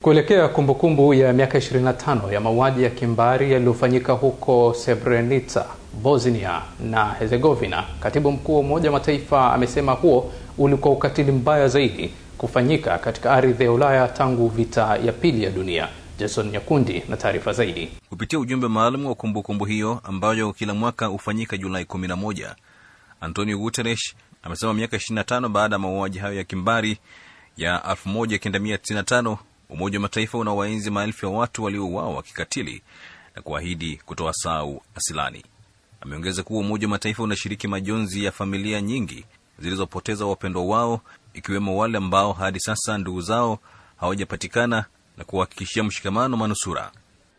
Kuelekea kumbukumbu ya miaka 25 ya mauaji ya kimbari yaliyofanyika huko Srebrenica, Bosnia na Herzegovina, katibu mkuu wa Umoja wa Mataifa amesema huo ulikuwa ukatili mbaya zaidi kufanyika katika ardhi ya Ulaya tangu vita ya pili ya dunia. Jason Nyakundi na taarifa zaidi. Kupitia ujumbe maalum wa kumbukumbu hiyo ambayo kila mwaka hufanyika Julai 11, Antonio Guterres amesema miaka 25 baada ya mauaji hayo ya kimbari ya 1995 Umoja wa Mataifa unawaenzi maelfu ya watu waliouawa kikatili na kuahidi kutoa sau asilani. Ameongeza kuwa Umoja wa Mataifa unashiriki majonzi ya familia nyingi zilizopoteza wapendwa wao, ikiwemo wale ambao hadi sasa ndugu zao hawajapatikana na kuhakikishia mshikamano manusura.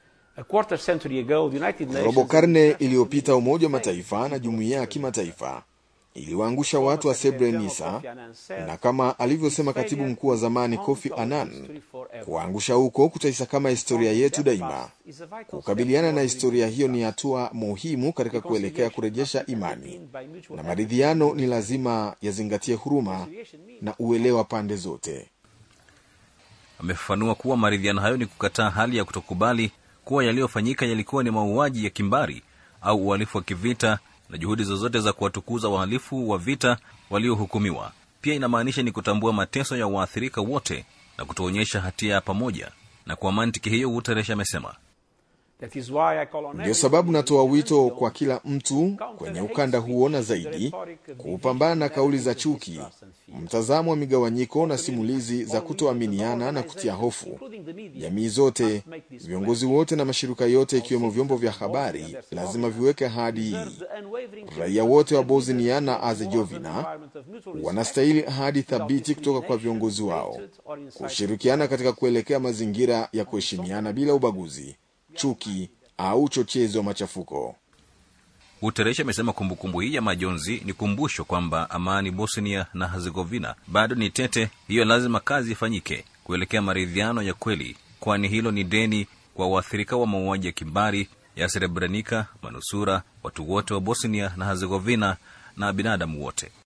Robo karne iliyopita Umoja wa Mataifa na jumuiya ya kimataifa iliwaangusha watu wa Srebrenica, na kama alivyosema katibu mkuu wa zamani Kofi Annan, kuwaangusha huko kutaisakama historia yetu daima. Kukabiliana na historia hiyo ni hatua muhimu katika kuelekea kurejesha imani, na maridhiano ni lazima yazingatie huruma na uelewa pande zote. Amefafanua kuwa maridhiano hayo ni kukataa hali ya kutokubali kuwa yaliyofanyika yalikuwa ni mauaji ya kimbari au uhalifu wa kivita na juhudi zozote za kuwatukuza wahalifu wa vita waliohukumiwa. Pia inamaanisha ni kutambua mateso ya waathirika wote na kutoonyesha hatia ya pamoja. Na kwa mantiki hiyo, Guterres amesema Ndiyo sababu natoa wito kwa kila mtu kwenye ukanda huo na zaidi kupambana na kauli za chuki, mtazamo wa migawanyiko na simulizi za kutoaminiana na kutia hofu. Jamii zote, viongozi wote na mashirika yote, ikiwemo vyombo vya habari, lazima viweke ahadi hii. Raia wote wa Bosnia na Herzegovina wanastahili ahadi thabiti kutoka kwa viongozi wao, kushirikiana katika kuelekea mazingira ya kuheshimiana bila ubaguzi chuki au uchochezi wa machafuko. Guterres amesema kumbukumbu hii ya majonzi ni kumbusho kwamba amani Bosnia na Herzegovina bado ni tete. Hiyo lazima kazi ifanyike kuelekea maridhiano ya kweli, kwani hilo ni deni kwa waathirika wa mauaji ya kimbari ya Srebrenica, manusura, watu wote wa Bosnia na Herzegovina na binadamu wote.